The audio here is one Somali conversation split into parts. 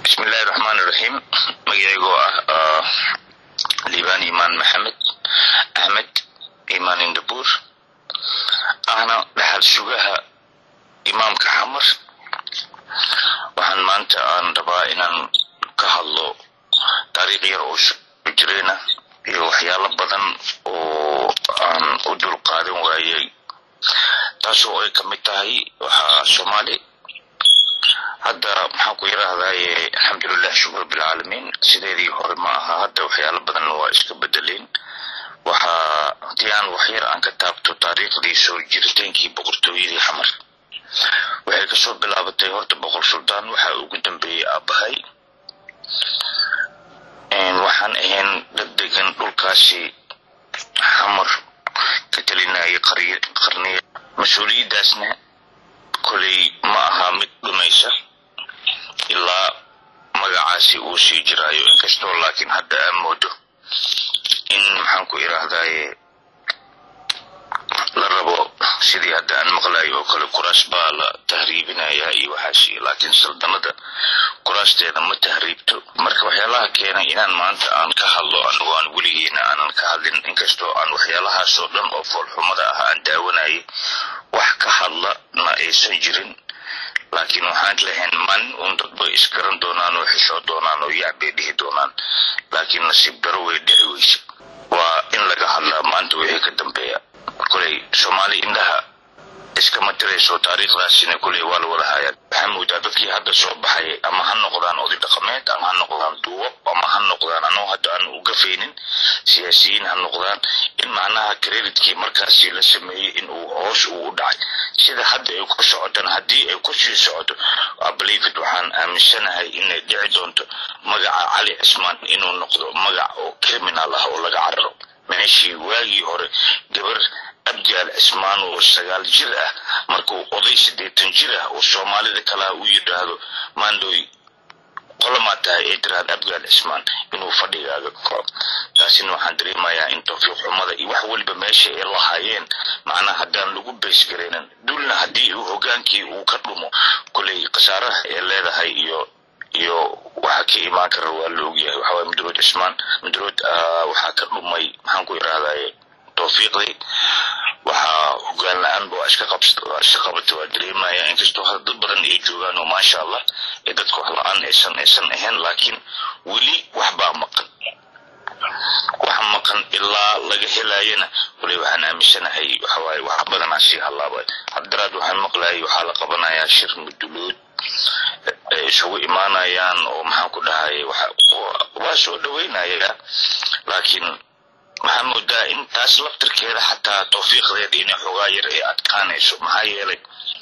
bismillahi raxmaan iraxiim magaceygoo ah liibaan imaan maxamed axmed imaan indabuur ahna dhaxal sugaha imaamka xamar waxaan maanta aan rabaa inaan ka hadlo taariikh yar oo soo jireyna iyo waxyaalo badan oo aan u dul qaadan waayey taasoo ay ka mid tahay waxaa soomaali hadda maxaan ku yidhaahdaye alxamdulilah shukur bilcaalamiin sideedii hore ma aha hadda waxyaalo badan waa iska bedeleen waxaa haddii aan waxyar aan ka taabto taariikhdii soo jiritaankii boqortooyadii xamar waxay kasoo bilaabatay horta boqor suldaan waxaa ugu dambeeyey aabbahay waxaan ahayn dad degan dhulkaasi xamar ka telinayay qarniya mas-uuliyaddaasna koley ma aha mid dhumaysa ilaa magacaasi uu sii jiraayo inkastoo laakiin hadda aan moodo in maxaan ku idhaahdaye la rabo sidii hadda aan maqlayo oo kale kuraas baa la tahriibinaya iyo waxaas laakiin saldanada kuraasteeda ma tahriibto marka waxyaalaha keenay inaan maanta aan ka hadlo anigu aan weligiina aanan ka hadlin inkastoo aan waxyaalahaasoo dhan oo foolxumada ah aan daawanayay wax ka hadlana aysan jirin laakiin waxaan lahayn maalin uun dadba isgaran doonaan oo xishoo doonaan oo yacbay dhihi doonaan laakiin nasiib daro way dhici weyse waa in laga hadlaa maanta wixii ka dambeeya koley soomaali indhaha iskama tirayso taariikhdaasina koley waa la wada hayaa waxaa moodaa dadkii hadda soo baxay ama ha noqdaan oday dhaqameed ama ha noqdaan duubo ama ha noqdaan anoo hadda aan uga faynin siyaasiyiin ha noqdaan in macnaha creditkii markaasi la sameeyey in uu hoos uu u dhacay sida hadda ay ku socotaan haddii ay ku sii socoto ablivid waxaan aaminsanahay inay dhici doonto magaca cali cismaan inuu noqdo magac oo criminal ah oo laga cararo meeshii waagii hore gabar abjaal cismaan oo sagaal jir ah markuu oday siddeetan jir ah oo soomaalida kalaa u yidhaahdo maandoy qolamaa tahay ay tiraahda abgaal cismaan inuu fadhigaaga kaco taasina waxaan dareemayaa in tawfiiq xumada iyo wax weliba meesha ay lahaayeen macnaha haddaan lagu beysgaraynin dulna haddii uu hogaankii uu ka dhumo koley khasaaraha ay leedahay iyo iyo waxa ka imaan kara waa la ogyahay waxawaaye mudrood cismaan mudrood waxaa ka dhumay maxaan ku idhaahdaye tawfiiqdii waxaa hogaan la-aan ba iska iska qabata waa dareemaya inkastoo hadda dad badan ay joogaan oo maasha allah ee dadka wax la-aan aysan aysan ahayn laakiin weli waxbaa maqan wax maqan ilaa laga helayana wali waxaan aaminsanahay waxawaaye wax badanaa sii hallaaba haddaraad waxaan maqlayay waxaa la qabanayaa shir mudulood ay isugu imaanayaan oo maxaan ku dhahay waa soo dhaweynaya laakiin waxaa moodaa in taas laftirkeeda xataa tawfiiqdeeda inay xoogaa yar ay adkaanayso maxaa yeelay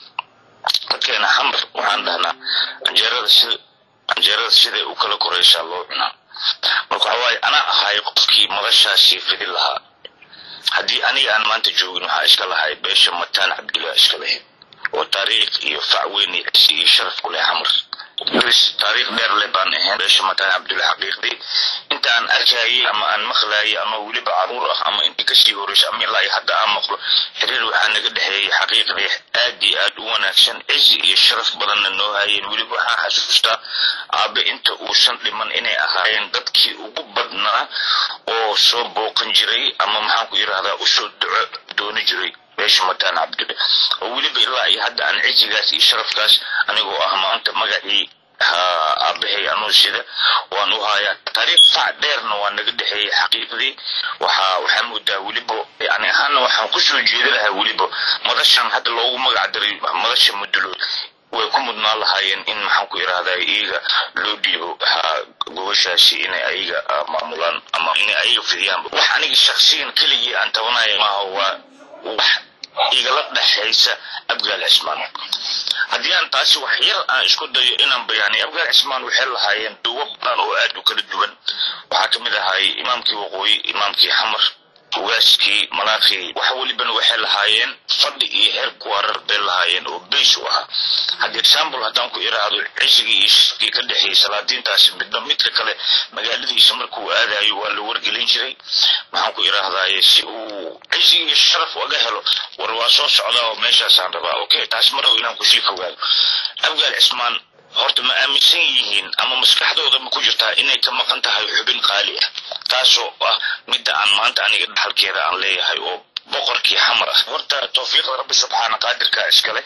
dadkeena xamar waxaan dhahnaa anjeerada sida anjeerada siday u kala koraysaa loo cunaa marka waxa waaye anaa ahay qofkii madashaasi fidin lahaa haddii aniga aan maanta joogin waxaa iska lahay beesha mataan cabdillah iska lahayd oo taariikh iyo facweyn iyo cisi iyo sharaf ku leh xamar taariikh dheer le baan ahayn beesha mataan cabdillah xaqiiqdii inta aan arkayay ama aan maqlayay ama weliba caruur ah ama intii kasii horeysa ama ilaa hadda aan maqlo xiriir waxaa naga dhexeeyay xaqiiqdii aad iyo aad u wanaagsan cizi iyo sharaf badanna noo hayeen weliba waxaan xasuustaa aabe inta uusan dhiman inay ahaayeen dadkii ugu badnaa oo soo booqan jiray ama maxaan ku yidhahdaa usoo duco dooni jiray beesha mataan cabdille oo weliba ilaa iyo hadda aan cizigaas iyo sharafkaas anigoo ah maanta magacii aabahay anuu sida waan u hayaa taariikh fac dheerna waa naga dhexeeyey xaqiiqdii waxaa waxaa moodaa weliba yani ahaana waxaan kusoo jeeda lahaa weliba madashan hadda loogu magac daray madasha mudulood way ku mudnaan lahaayeen in maxaan ku idhahdaa iyaga loo dhiibo gobashaasi inay ayaga maamulaan ama inay ayaga fidiyaanba wax aniga shaksiyan keligii aan tabanaya maaha waa wax igala dhexaysa abgaal cismaan haddii aan taasi wax yar aan isku dayo inaan bayaanay abgaal cismaan waxay lahaayeen duwo badan oo aad u kala duwan waxaa ka mid ahay imaamkii waqooyi imaamkii xamar ugaaskii malaakii wax welibana waxay lahaayeen fadhi iyo heer kuwarar bay lahaayeen oo beys u ahaa haddii example haddaan ku iraahdo cisigii iyo shirkii ka dhexeeyey salaadiintaasi midba midka kale magaaladiisa markuu aadayo waa la wargelin jiray maxaan ku iraahdaye si uu cisi iyo sharaf uga helo war waa soo socdaa oo meeshaasaan rabaa okay taas ma rabo inaan kusii fogaado abgaal cismaan horta ma aaminsan yihiin ama maskaxdooda ma ku jirtaa inay ka maqan tahay xubin qaali ah taasoo ah midda aan maanta aniga dhaxalkeeda aan leeyahay oo boqorkii xamar ah horta tawfiiqda rabbi subxaana qaadirka iskale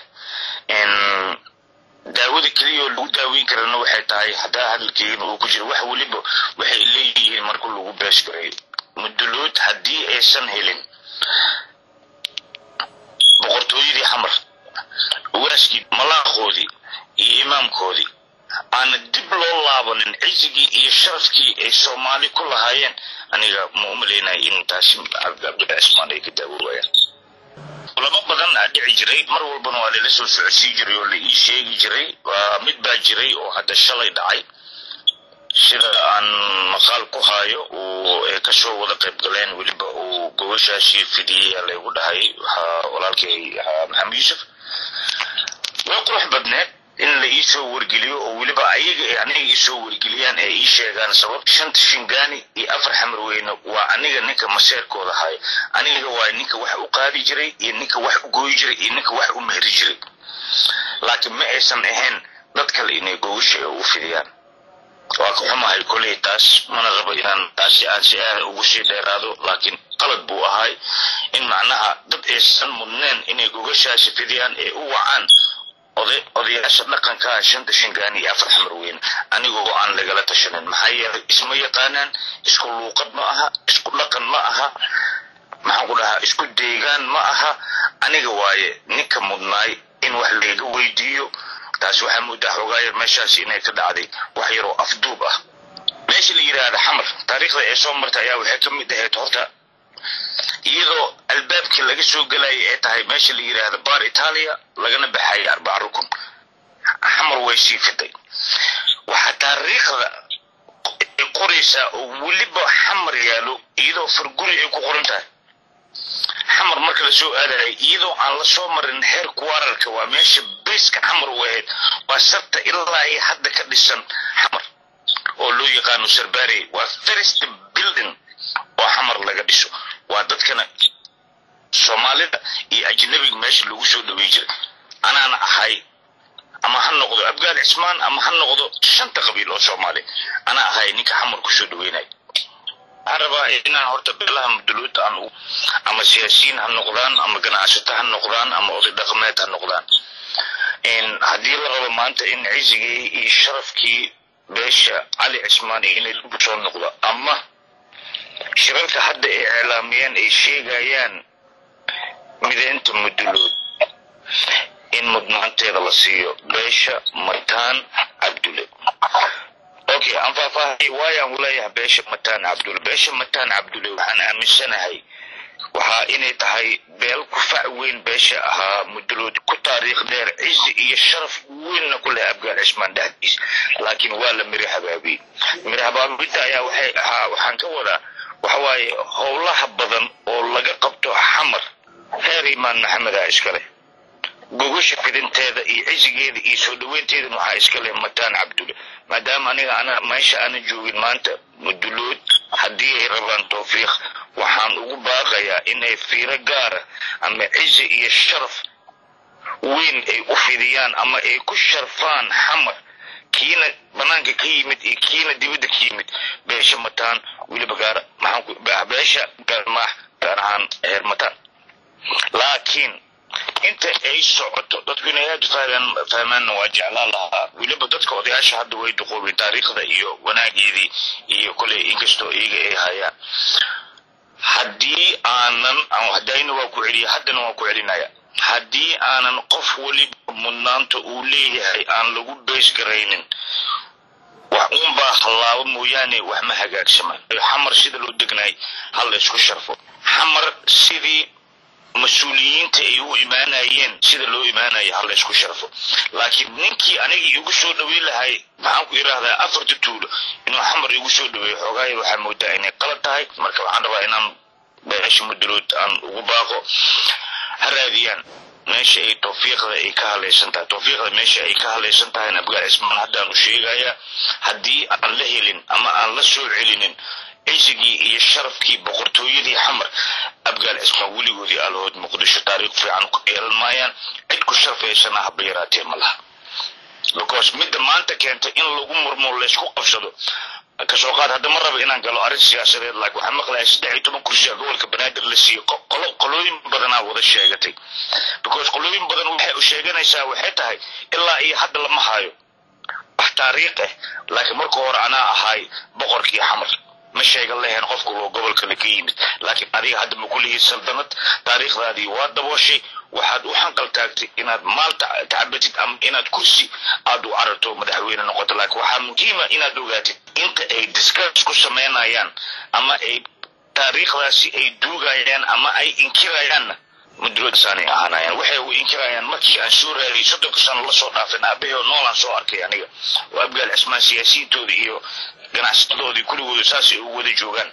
daawada keliya oo lagu daaweyn karana waxay tahay haddaa hadalkeena uu ku jiro wax weliba waxay leeyihiin marka lagu bees gareeyo mudulood haddii aysan helin boqortooyadii xamar waaskii malaaqoodii iyo imaamkoodii aana dib loo laabanin cizigii iyo sharafkii ay soomaali ku lahaayeen aniga ma umalaynaya in taasi cabdilla cismaan ay ka daawoowayaan culamo badan aa dhici jiray mar walbana waa lala soo socodsii jiray oo la ii sheegi jiray waa mid baa jiray oo hadda shalay dhacay sida aan maqaal ku haayo uu ay kasoo wada qayb galeen weliba uu gobashaashii fidiyey laygu dhahay waxaa walaalkay ahaa maxamed yuusuf way qurux badneed in la iisoo wargeliyo oo weliba ayaga aniga iisoo wargeliyaan ee ii sheegaan sabab shanta shingaani iyo afar xamar weyne waa aniga ninka maseerkooda haya aniga waa ninka wax u qaadi jiray iyo ninka wax u gooyi jiray iyo ninka wax u mehri jiray laakiin ma aysan ahayn dad kale inay gogasha u fidiyaan waa ka xumahay koley taas mana rabo inaan taasi aan si aada ugu sii dheeraado laakiin qalad buu ahay in macnaha dad aysan mudneen inay gogashaasi fidiyaan ee u wacaan odayaasha dhaqanka shanta shingaani iyo afar xamar weyn anigoo aan lagala tashanin maxaa yeelay isma yaqaanaan isku luuqad ma aha isku dhaqan ma aha maxaan ku dhahaa isku deegaan ma aha aniga waaye ninka mudnaay in wax layga weydiiyo taasi waxaa moodaa xoogaayar meeshaasi inay ka dhacday wax yaroo afduub ah meesha la yidhaahda xamar taariikhda ee soo martay ayaa waxay ka mid ahayd horta iyadoo albaabkii laga soo gelayay ay tahay meesha la yidhaahda bar italia lagana baxayay arbaca rukun xamar way sii fiday waxaa taariikhda ay qoraysaa oo weliba xamar yaalo iyadoo farguri ay ku qoran tahay xamar marka la soo aadayay iyadoo aan la soo marin heer kuwararka waa meesha bayska xamar u ahayd waa sarta ilaa ay hadda ka dhisan xamar oo loo yaqaano sarbari waa first building oo xamar laga dhiso waa dadkana soomaalida iyo ajnabiga meesha lagu soo dhawey jiray anaana ahay ama ha noqdo abgaal cismaan ama ha noqdo shanta qabiil oo soomaali anaa ahay ninka xamar kusoo dhaweynay waxaan rabaa inaan horta beelaha muduluud aan ama siyaasiyiin ha noqdaan ama ganacsato ha noqdaan ama oday dhaqameed ha noqdaan haddii la rabo maanta in cizigii iyo sharafkii beesha cali cismaan inay dib soo noqdo ama shirarka hadda ay iclaamiyeen ay sheegayaan mideynta mudulood in mudnaanteeda la siiyo beesha mataan cabdulle okay aan faahfaahay waayaan leeyahay beesha mataan cabdulle beesha mataan cabdulle waxaan aaminsanahay waxaa inay tahay beel ku fac weyn beesha ahaa mudulood ku taariikh dheer cizi iyo sharaf weynna ku leh abgaal cismaan dhexdiis laakiin waa la miri habaabiyey miri habaabinta ayaa waxay ahaa waxaan ka wadaa waxawaaye howlaha badan oo laga qabto xamar heer imaan maxameda iskale gogasha fidinteeda iyo cizigeeda iyo soo dhaweynteeda waxaa iskale mataan cabdulle maadaama aniga ana meesha aanan joogin maanta mudulood haddii ay rabaan tawfiiq waxaan ugu baaqayaa inay fiiro gaara ama cizi iyo sharaf weyn ay u fidiyaan ama ay ku sharfaan xamar kiina banaanka ka yimid iyo kiina dibadda ka yimid beesha mataan weliba gaar maxaan beesha gaarmaax gaar ahaan heer mataan laakiin inta ay socoto dadku inay aada fahmaan fahmaanna waa jeclaan lahaa weliba dadka odayaasha hadda way duqoobeen taariikhda iyo wanaageedii iyo koley inkastoo iyaga ay hayaan haddii aanan hadayna waa ku celiya haddana waa ku celinaya haddii aanan qof weliba mudnaanta uu leeyahay aan lagu beys garaynin wax uunbaa hallaabo mooyaane wax ma hagaagsamaan xamar sida loo degnaay ha la isku sharfo xamar sidii mas-uuliyiinta ay u imaanayeen sida loo imaanaya ha la isku sharfo laakiin ninkii anigii igu soo dhaweyn lahay maxaan ku idhaahdaa afarta tuulo inuu xamar igu soo dhaweeyo xoogaaya waxaa moodaa inay qalad tahay marka waxaan rabaa inaan beesha mudulood aan ugu baaqo ha raadiyaan meesha ay tawfiiqda ay ka halaysan tahay tawfiiqda meesha ay ka halaysan tahay abgaal cismaan haddaan u sheegayaa haddii aan la helin ama aan la soo celinin cizigii iyo sharafkii boqortooyadii xamar abgaal cismaan weligoodii alahood muqdisho taariikh fiican ku yeelan maayaan cid ku sharfaysana haba yaraatee ma laha because midda maanta keentay in lagu murmo laysku qabsado kasoo qaad hadda ma rabo inaan galo arrin siyaasadeed laakiin waxaan maqlayaa saddex iyo toban kursi gobolka banaadir la siiyo qolo qolooyin badanaa wada sheegatay because qolooyin badan waxay u sheeganaysaa waxay tahay ilaa iyo hadda lama hayo wax taariikh ah laakiin marka hore anaa ahay boqorkii xamar ma sheegan lahayn qofku loo gobolkana ka yimid laakiin adiga hadda ma kulihii saldanad taariikhdaadii waa dabooshay waxaad u xanqal taagtay inaad maal tacabatid ama inaad kursi aad u cararto madaxweyne noqoto laakiin waxaa muhiima inaad ogaatid inta ay discuss ku samaynayaan ama ay taariikhdaasi ay duugayaan ama ay inkirayaanna muduloodsaanay ahaanayaan waxay u inkirayaan markii aan soo raadiyay soddonka sano lasoo dhaafin aabaheo noolaan soo arkay aniga oo abgaal cismaan siyaasiyiintooda iyo ganacsatadoodii kuligooda saasay u wada joogaan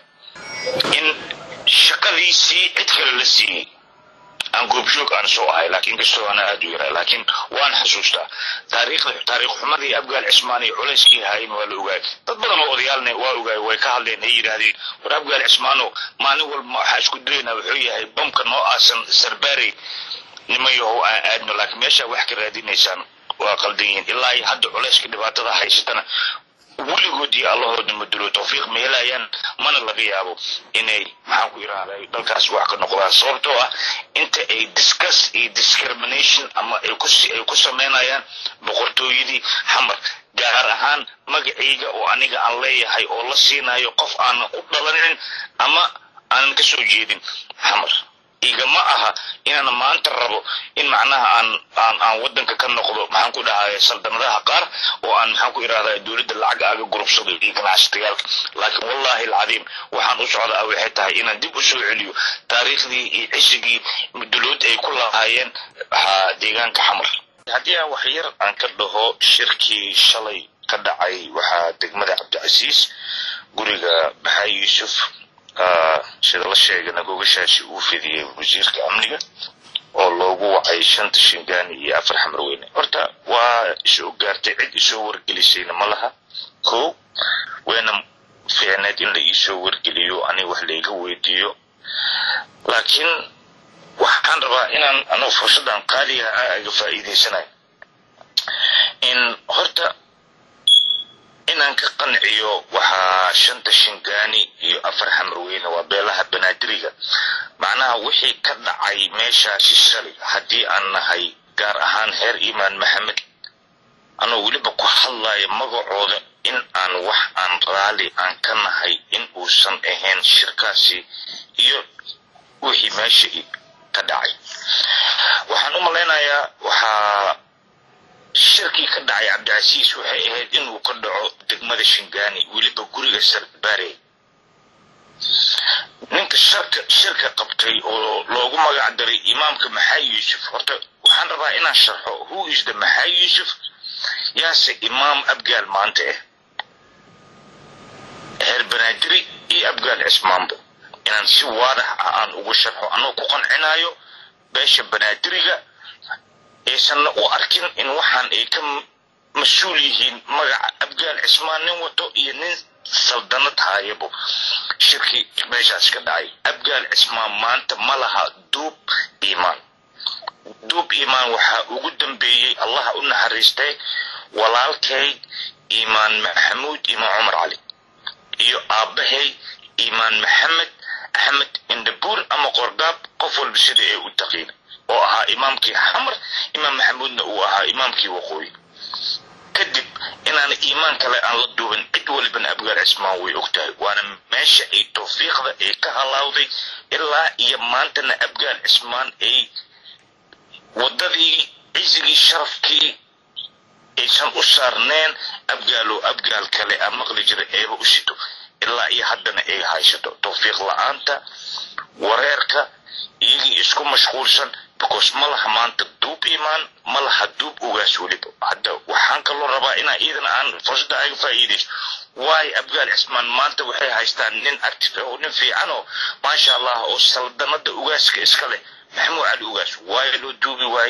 in shaqadiisii cid kale la siiyey aan goobjoog aan soo ahay laakiin kastoo ana aada u yaraa laakiin waan xasuustaa taariikhda taariikh xumadii abgaal cismaan iyo culayskii haayeen waa la ogaay dad badan oo odayaalna waa ogaay way ka hadleen ay yidhaahdeen war abgaal cismaano maalin walba waxaa isku dayaynaa wuxuu yahay bamka noo aasan sarbaarey niman yahow aan aadno laakiin meeshaa wax ka raadinaysaan waa qaldan yihiin ilaa iyo hadda culayska dhibaatada haysatana weligood iyo allahoodna madulo tawfiiq ma helayaan mana laga yaabo inay maxaan ku yidhahday dalkaas wax ka noqdaan sababtoo ah inta ay discuss iyo discrimination ama ay ku ay ku samaynayaan boqortooyadii xamar gaar ahaan magacayga oo aniga aan leeyahay oo la siinayo qof aanan u dhalanin ama aanan ka soo jeedin xamar igama aha inaan maanta rabo in macnaha aan aan aan wadanka ka noqdo maxaan ku dhahay saldanadaha qaar oo aan maxaan ku irahdaa dowladda lacag aga gurubsado iyo ganacsatayaalka laakiin wallahi alcadiim waxaan u socdaa waxay tahay inaan dib u soo celiyo taariikhdii iyo cishigii mudulood ay ku lahaayeen deegaanka xamar haddii aan wax yar aan ka dhaho shirkii shalay ka dhacay waxaa degmada cabdicasiis guriga maxaa yuusuf sida la sheegana gogashaasi uu fidiyey wasiirka amniga oo loogu wacay shanta shingaani iyo afar xamarweyne horta waa isoo gaartay cid isoo wargelisayna ma laha ko wayna fiicneed in la iisoo wargeliyo aniga wax layga weydiiyo laakiin waxaan rabaa inaan anugu fursaddan qaaliga ah aga faa'iidaysanayo in horta inaan ka qanciyo waxaa shanta shingaani iyo afar xamarweyne waa beelaha banaadiriga macnaha wixii ka dhacay meeshaasi shalay haddii aan nahay gaar ahaan heer imaan maxamed anuu weliba ku hadlayo magacooda in aan wax aan raali aan ka nahay in uusan ahayn shirkaasi iyo wixii meesha ka dhacay waxaan u malaynayaa waxaa shirkii ka dhacay cabdicasiis waxay ahayd inuu ka dhaco degmada shingaani weliba guriga sarbaare ninka sharka shirka qabtay oo loogu magac daray imaamka maxaa yuusuf horta waxaan rabaa inaan sharxo who is the maxaa yuusuf yaase imaam abgaal maanta ah heer banaadiri iyo abgaal cismaanbo inaan si waadax ah aan ugu sharxo anoo ku qancinayo beesha banaadiriga aysanna u arkin in waxaan ay ka mas-uul yihiin magaca abgaal cismaan nin wato iyo nin saldanad haayabo shirkii meeshaas ka dhacay abgaal cismaan maanta ma laha duub iimaan duub iimaan waxaa ugu dambeeyey allaha u naxariistay walaalkay iimaan maxamuud imaan cumar cali iyo aabbahay iimaan maxamed axmed indhabuur ama qorgaab qof walba sida ay u taqiina oo ahaa imaamkii xamar imaam maxamuudna uu ahaa imaamkii waqooyi kadib inaan iimaan kale aan la duubin cid walibana abgaal cismaan way og tahay waana meesha ay tawfiiqda ay ka halaawday ilaa iyo maantana abgaal cismaan ay waddadii cisigii sharafkii aysan u saarneen abgaalo abgaal kale aan maqli jira eeba u sito ilaa iyo haddana ay haysato tawfiiq la-aanta wareerka iyagii isku mashquulsan because ma laha maanta duub imaan ma laha duub ugaas weliba hadda waxaan kaloo rabaa inaa iidana aan fursadda aga faa'iidayso waayo abgaal cismaan maanta waxay haystaan nin active oo nin fiican oo maasha allah oo saldanada ugaaska iska leh maxamuud cali ugaas waayo loo duubi waaye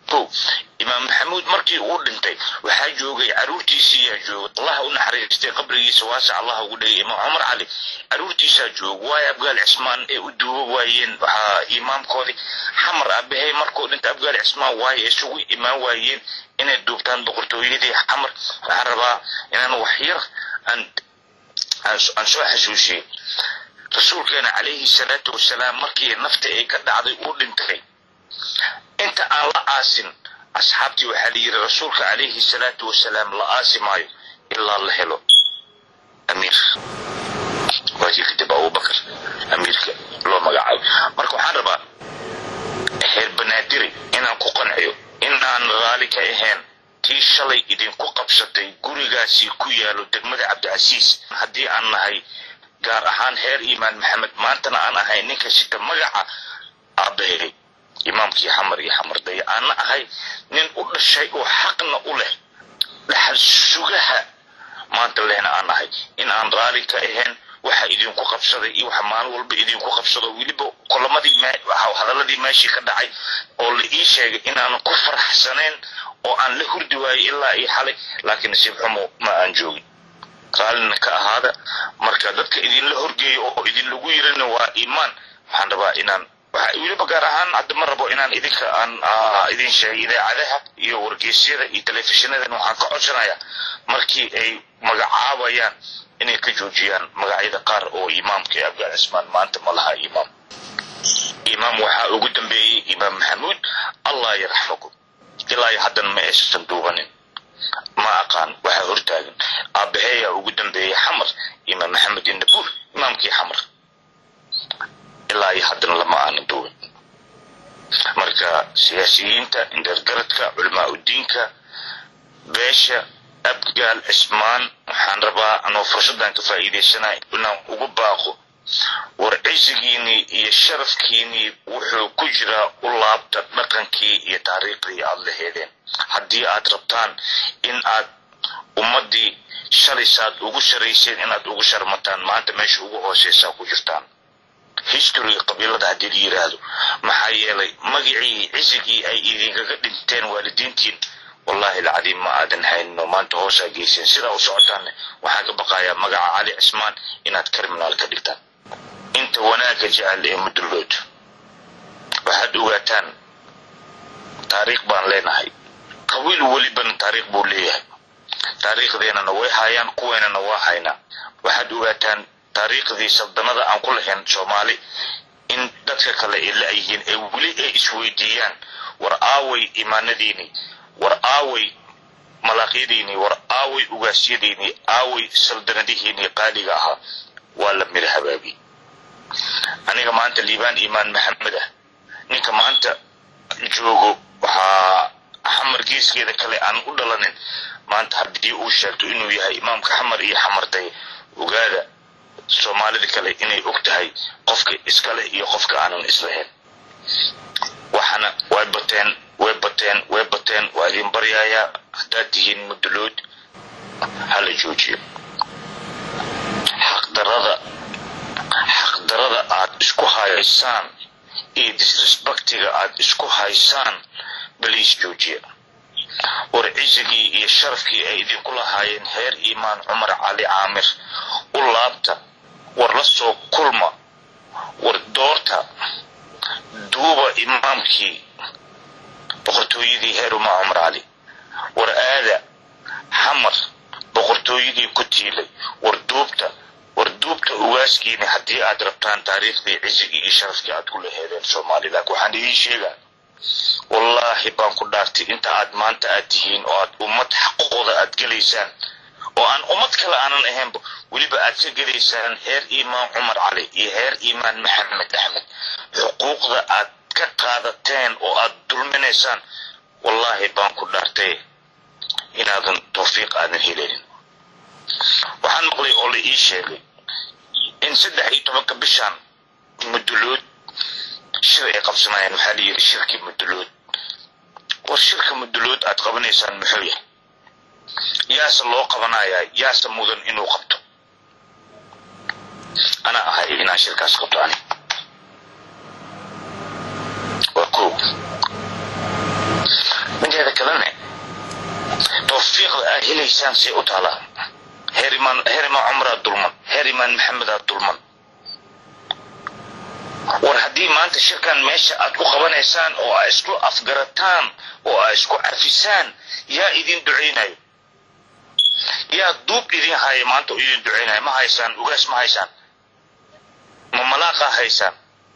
ko imaam maxamuud markii uu dhintay waxaa joogay caruurtiisiiyaa jooga allah u naxariistay qabrigiisa waasac allah ugu dhigay imaam cumar cali caruurtiisaa jooga waayo abgaal cismaan ee u duuba waayeen waxaa imaamkoodii xamar abahay markuu dhintay abgaal cismaan waayo isugu imaan waayeen inay duubtaan boqortooyadii xamar waxaan rabaa inaan wax yar aan aan soo xasuusiyey rasuulkeena calayhi salaatu wasalaam markii nafta ay ka dhacday uu dhintay inta aan la aasin asxaabtii waxaa la yidhi rasuulka calayhi salaatu wasalaam la aasi maayo ilaa la helo amiir waakii kadib abubakar amiirka loo magacaabo marka waxaan rabaa heer banaadiri inaan ku qanciyo inaan raali ka ahayn tii shalay idinku qabsatay gurigaasi ku yaalo degmada cabdicasiis haddii aan nahay gaar ahaan heer iimaan maxamed maantana aan ahay ninka sita magaca aabahay imaamkii xamar iyo xamardaya aana ahay nin u dhashay oo xaqna u leh dhaxal sugaha maanta lehna aan ahay in aan raali ka ahayn waxa idinku qabsaday iyo waxa maalin walba idinku qabsado weliba kulamadii hadaladii meeshii ka dhacay oo la ii sheegay inaanan ku faraxsanayn oo aan la hurdi waayey ilaa iyo xalay laakiin nasiib xumo ma aan joogin raalina ka ahaada marka dadka idinla horgeeyo oo idinlagu yirina waa iimaan waxaan rabaa inaan weliba gaar ahaan hadda ma rabo inaan idinka aan idin sheegay idaacadaha iyo wargeysyada iyo telefishinada waxaan ka codsanaya markii ay magacaabayaan inay ka joojiyaan magacyada qaar oo imaamka ee abgaal cismaan maanta ma laha imaam imaam waxaa ugu dambeeyey imaam maxamuud allah yarxamakum ilaa iyo haddan ma aysan duubanin ma aqaan waxaa hortaagan aabaheeyaa ugu dambeeyey xamar imaam maxamed inabuur imaamkii xamar ilaa iyo haddana lama aanan duubin marka siyaasiyiinta indheergaradka culamaa udiinka beesha abgaal cismaan waxaan rabaa anoo fursaddan ka faa'iidaysanay inaan ugu baaqo war cisigiinii iyo sharafkiinii wuxuu ku jiraa u laabta dhaqankii iyo taariikhdii aad la heedeen haddii aad rabtaan in aad ummaddii shalaysaad ugu sharayseen inaad ugu sharmataan maanta meesha ugu hooseysaa ku jirtaan historyga qabiilada haddii la yidhaahdo maxaa yeelay magicii cisigii ay idinkaga dhinteen waalidiintiin wallahi alcadiim ma aadan hayninoo maanta hoosaa geyseen sidaa u socotaanne waxaan ka baqayaa magaca cali cismaan inaad criminaal ka dhigtaan inta wanaagga jecel ee mudullood waxaad ogaataan taariikh baan leenahay qabiil welibana taariikh buu leeyahay taariikhdeenana way haayaan kuweynana waa haynaa waxaad ogaataan taariikhdii saldanada aan ku lahayn soomaali in dadka kale ay la-yihiin ee weli ay isweydiiyaan war aaway imaanadiinii war aaway malaaqyadiinii war aaway ugaasyadiinii aaway saldanadihiinii qaaliga ahaa waa la mira habaabi aniga maanta liibaan imaan maxamed ah ninka maanta joogo waxaa xamar geeskeeda kale aan u dhalanin maanta haddii uu sheegto inuu yahay imaamka xamar iyo xamarday ogaada soomaalida kale inay og tahay qofka iskale iyo qofka aanan islahayn waxaana way bateen way bateen way bateen waa idin baryayaa haddaad tihiin mudulood hala joojiyo xaqdarada xaqdarada aad isku haysaan iyo disrespectiga aad isku haysaan baliis joojiya war cisigii iyo sharafkii ay idinku lahaayeen heer iimaan cumar cali caamir u laabta war la soo kulma war doorta duuba imaamkii boqortooyadii heer umaa cumar cali war aada xamar boqortooyadii ku tiilay war duubta war duubta ugaaskiini haddii aad rabtaan taariikhdii cisigii iyo sharafkii aad ku laheedeen soomaali laakiin waxaan idiin sheegaa wallaahi baan ku dhaartay inta aad maanta aad tihiin oo aad ummad xaqooda aad gelaysaan oo aan ummad kale aanan ahaynba weliba aad ka gelaysaan heer iimaan cumar cali iyo heer iimaan maxamed axmed xuquuqda aad ka qaadateen oo aad dulminaysaan wallaahi baan ku dhaartay inaadan tawfiiq aadan helenin waxaan maqlay oo la ii sheegay in saddex iyo tobanka bishaan mudulood shir ay qabsanayaan waxaa la yidhi shirkii mudulood war shirka mudulood aad qabanaysaan muxuu yahay yaase loo qabanayaa yaase mudan inuu qabto ana ahay inaan shirkaas qabto ani waa ko mideeda kalene tawfiiqda aa helaysaan say u taalaa herimaan herimaan cumraa dulman herimaan maxamedaa dulman war haddii maanta shirkan meesha aad ku qabanaysaan oo aa isku afgarataan oo aa isku cafisaan yaa idin ducaynayo yaa duub idin haya maanta oo idin ducaynayo ma haysaan ugaas ma haysaan ma malaaqaa haysaan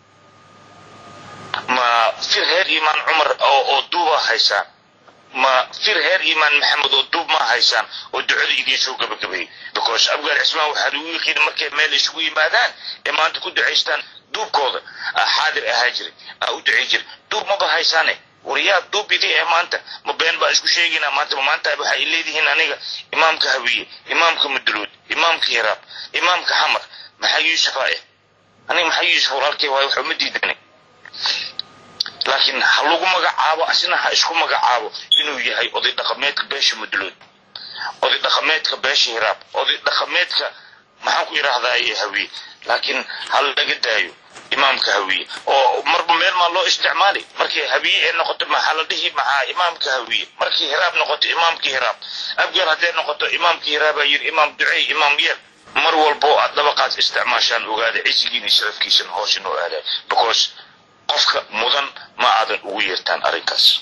ma fir heer imaan cumar oo duuba haysaan ma fir heer imaan maxamed oo duub ma haysaan oo ducada idiin soo gabagabeeyey because abgaar cismaan waxaa lagu yiqiin markay meel isugu yimaadaan ee maanta ku ducaystaan duubkooda xaadir ahaa jiray aa u ducay jiray duub maba haysaane war yaa duub idin ee maanta ma been baa isku sheegaynaa maanta ma maanta waxay leedihiin aniga imaamka hawiye imaamka maduluud imaamka hiraab imaamka xamar maxaa yuusufa eh aniga maxaa yuusuf walaalkay waayo waxa uma diidanay laakiin ha lagu magacaabo asina ha isku magacaabo inuu yahay oday dhaqameedka beesha maduluud oday dhaqameedka beesha hiraab oday dhaqameedka maxaan ku idhaahdaa hawiye laakiin ha laga daayo imaamka hawiye oo marba meel maa loo isticmaali markii hawiye ee noqoto maxaa la dhihi maxaa imaamka hawiye markii hiraab noqoto imaamkii hiraab abgaar hadday noqoto imaamkii hiraabaa yiri imaam ducey imaam yeel mar walbo aad dabaqaad isticmaashaan ogaada cisigiin iyo sharafkiisana hoos inoo aadaay because qofka mudan ma aadan ugu yeertaan arrinkaas